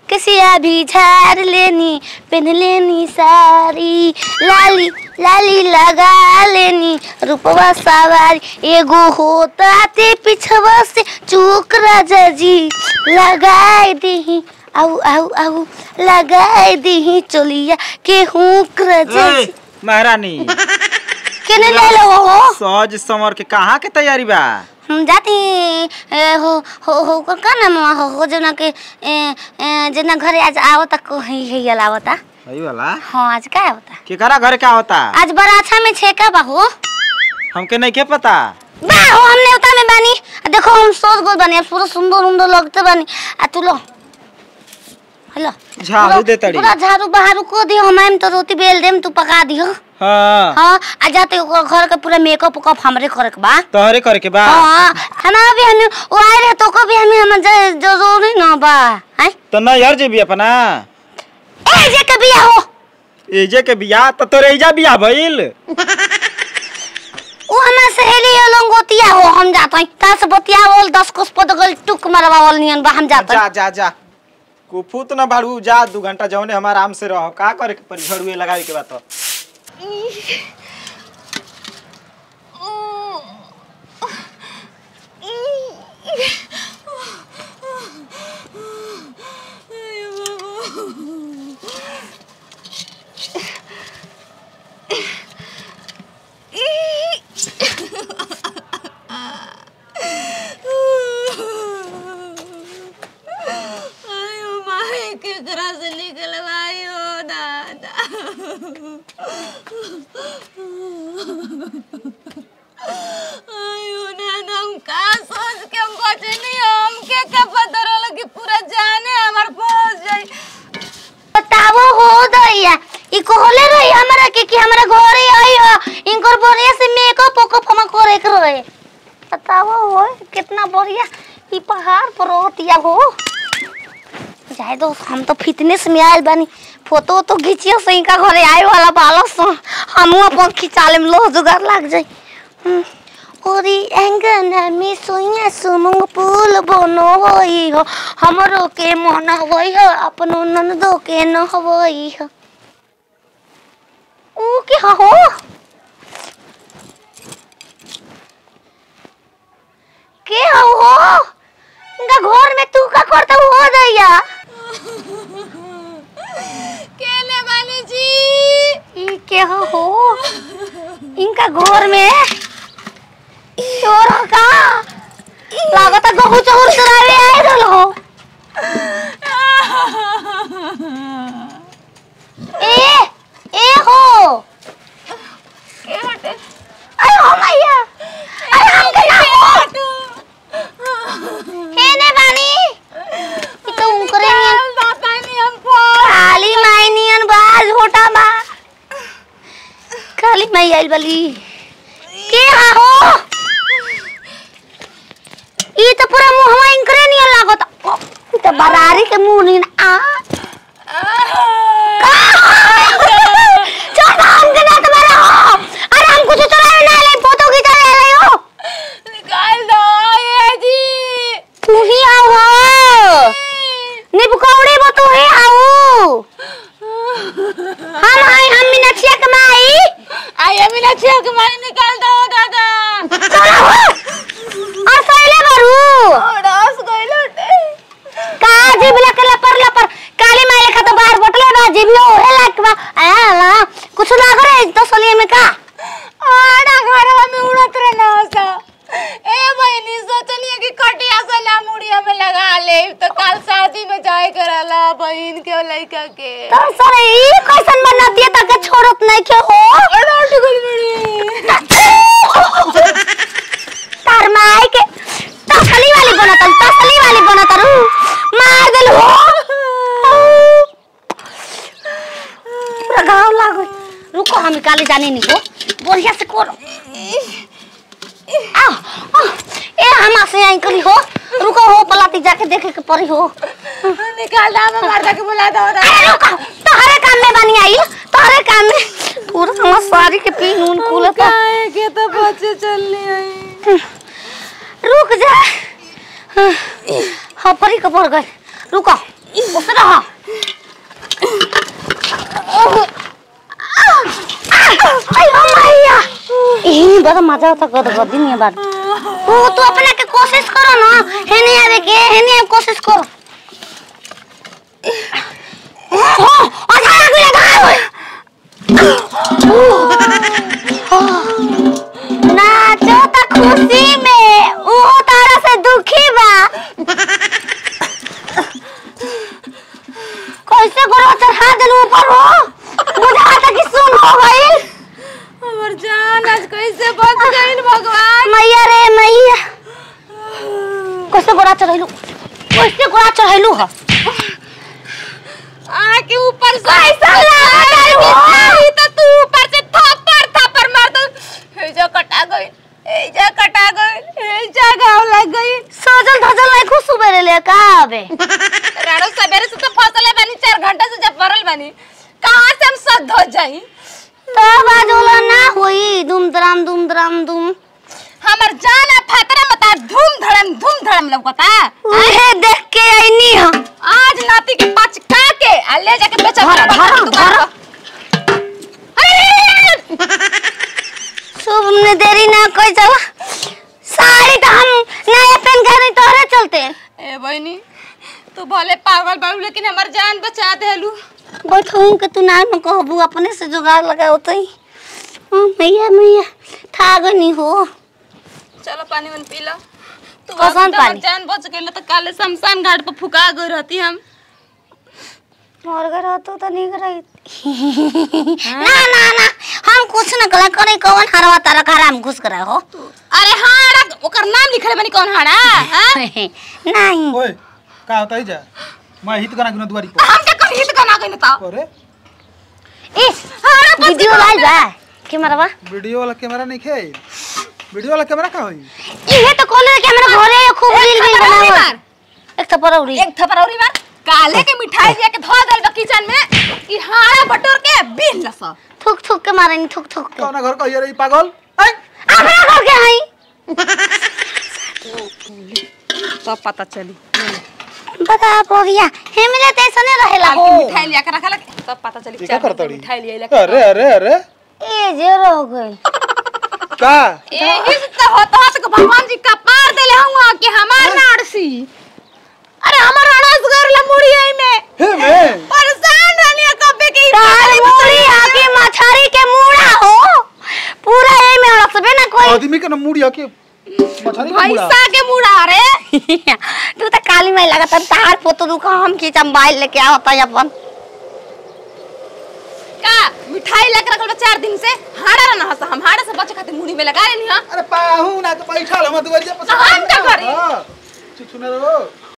कसिया भी झाड़ लेनी पहन लेनी साड़ी लाली लाली लगा लेनी रूपवा सवारी एगो होता ते पिछवा से चूक राजा जी लगाए दही आऊ आऊ आऊ लगाए दही चोलिया के हुक राजा ए, जी महारानी केने ले लो हो सज समर के कहाँ के तैयारी बा हम जाती ए, हो हो हो का का नाम हो हो जना के ए, ए, जना घरे आज आवता को ही ही आवता सही वाला हाँ आज का आवता केकरा घर क्या होता आज बड़ा अच्छा में छेका बा हो हमके नहीं के पता बा हो हमने उता में बानी आ देखो हम सोच गोल बानी अब पूरा सुंदर उंदर लगते बानी आ तू लो हेलो झाड़ू पूरा- दे तड़ी। पूरा झाड़ू बहारू को दियो हम तो रोटी बेल देम तू पका दियो हाँ हाँ आ जाते ओकर घर के पूरा मेकअप उकअप हमरे करे के बा तोहरे करे के बा हाँ हमारा भी हमें वो आए रहे तो को भी हमें हम ज- जरूरी ना बा हैं तो नहीं हर जेबी अपना ए जे के बिया हो एजे के बियाह तो तोरे एजा बियाह भइल वो हमार सहेली है लंगोतिया हो हम जात हई ता से बतिया बोल 10 कोस पद गल टुक मरवावल नियन बा हम जात जा जा जा कुफुत न भाड़ू जा दू घंटा जौने हम आराम से रहो का करे के परी झड़ुए लगावे के बात आयो माई केकरा से निकलवाई हो दादा आयो नाना हम का सोच के हम बचनी हम के का पता रहल कि पूरा जाने हमार पहुंच जाई बतावो हो दैया ई कहले रही हमरा के कि हमरा घरे आई हो इनकर बढ़िया से मेकअप ओकअप हम करे के रहे बतावो हो कितना बढ़िया ई पहाड़ पर रहतिया हो जाए दो हम तो फिटनेस में आयल बानी फोटो तो खींचियो से इनका घरे आए वाला बालक सो हमू अपन खिंचा लेम लो जुगाड़ लाग जाई हम्म। ओरी एंगन में सोइया सुमुंग पुल बनो होई हो हमरो के मन होई हो अपनो ननदो के न होई हो ऊ के हो के हो हो इनका घर में तू का करता हो दैया केने बानी जी ई के हो हो इनका घर में चोर हो का लागत है गहू चोर चुरावे आए रहलो ए ए हो के हटे अरे हो मैया अरे हम के ना हो हे ने बानी ई तो उनकरे नियन दाता नहीं हम पर काली माई नियन बा झोटा बा काली माई आइल बली के हा हो ई तो पूरा मुंहवा इनकरे नियन लागत ई तो बरारी के मुंह नियन आ चल हम के ना तुम्हारा हो अरे हम कुछ चलावे ना ले फोटो खींचा ले रहे हो निकाल दो ये जी तू ही आओ हो निबकौड़ी बो तू ही आओ हम आई हम मीनाक्षी के माई आई अभी ना छेक मार निकाल दो दादा चलो हो और सैले बरू रस गइल हटे का जीव लके लपर लपर काली माई लेखा तो बाहर बटले बा जीव यो हे लाग बा आ ला कुछ लाग रे तो सलिए में का आड़ा घरवा में उड़त रहना सा ए बहनी सोचनी कि कटिया से ना मुड़िया में लगा ले तो कल शादी में जाए करला बहन के लड़का के तो सरे ई कैसन बनती है तके छोड़त नहीं के हो अड़ा टुकड़ी मुड़ी तार माई के तसली वाली बनत तसली वाली बनत रू मार देल हो पूरा गांव लागो रुको हम काले जाने नहीं हो बढ़िया से करो आओ आओ, ए हम से आई कली हो रुको हो पलाती जाके देखे के पड़ी हो निकाल दा मैं मार के बुला दो अरे रुको तोहरे काम में बनी आई तोहरे काम में पूरा हमार साड़ी के पीन ऊन खुलता काहे के तो बच्चे चलनी आई रुक जा हाँ परी कपड़ गए रुको उस रहा ज्यादा मजा आता गद गदी नहीं बात वो तू अपना के कोशिश करो ना है नहीं आवे के है नहीं कोशिश करो हो अच्छा लग लगा नाचो त खुशी में वो तारा से दुखी बा कैसे करो चढ़ा दिल ऊपर हो बुझा कि सुन हो गई हमर जान आज कैसे बच गइल भगवान मैया रे मैया कैसे गोड़ा चढ़ैलू कैसे गोड़ा चढ़ैलू ह आ के ऊपर से कैसा लागल हो? नहीं तो तू ऊपर से थप्पड़ थप्पड़ मार दो हे जा कटा गई हे जा कटा गई हे जा घाव लग गई सजल धजल नहीं खुश सुबेरे ले का आबे राणो सवेरे से तो फसले बानी चार घंटा से जब पड़ल बानी कहाँ से हम सद हो जाई तो बाजोला ना होई दुम दराम दुम दराम दुम हमर जान है फतरा मता धूम धड़म धूम धड़म लौकता उहे देख के आईनी ह आज नाती के पचका के आ ले जाके बेचा धरा, धरा, धरा। शुभ ने देरी ना कोई चला साड़ी तो हम नया पहन के नहीं तोहरे चलते ए बहनी तू भले पागल बाबू लेकिन हमर जान बचा देलू बैठूं के तू ना न कहबू अपने से जुगाड़ लगाओ तई हाँ, मैया मैया था गनी हो चलो पानी मन पी लो तू कौन अभी तो हमर पानी? जान बच गइल तो काले शमशान घाट पर फुका गई रहती हम मर गए रहतो तो नहीं रही ना ना ना हम कुछ न कला करे कौन हरवा तारा हराम घुस करे हो अरे हाड़ा ओकर नाम लिखले बनी कौन हाड़ा हां नहीं ओए का होता है जा मैं हित कना किनो दुआरी पर हम के कहीं तो ना गइल तो अरे इस वीडियो लाइव है के मरवा वीडियो वाला कैमरा नहीं खे वीडियो वाला कैमरा का होई इहे तो कोले के हमरा घरे खूब रील रील थप्पड़ बनावा मार। एक थप्पड़ उड़ी एक थप्पड़ औरी मार काले के मिठाई लिया के धो दल बा किचन में ई हाड़ा बटोर के बीन लस थुक थुक के मारनी थुक थुक के कौना घर का ये रही पागल आई हमरा घर के हई सब पता चली बता बोगिया हेमले तैसने रहेला हो मिठाई लिया के रखला सब पता चली ये क्या चार करता दिन रही? मिठाई लिया अरे अरे अरे ए जे रह गई का एही से तो होत होत के भगवान जी का पार देले हुआ कि हमार नारसी अरे हमार अड़स घर ला मुड़ी आई में हे मैं परेशान रहनी है कबे के तार मुड़ी आके मछरी के मुड़ा हो पूरा ए में हड़सबे ना कोई आदमी के ना मुड़िया के मछली का मुड़ा भैंसा के मुड़ा रे तू तो काली माई लगता तार फोटो दुका हम खींचा मोबाइल लेके आवता है अपन का मिठाई लेकर रखल बा चार दिन से हाड़ा ना हस हम हाड़ा से बचे खातिर मुड़ी में लगा लेनी हां अरे पाहू ना के बैठा हम दुआरी पर हम का करी? हां चुप सुना रहो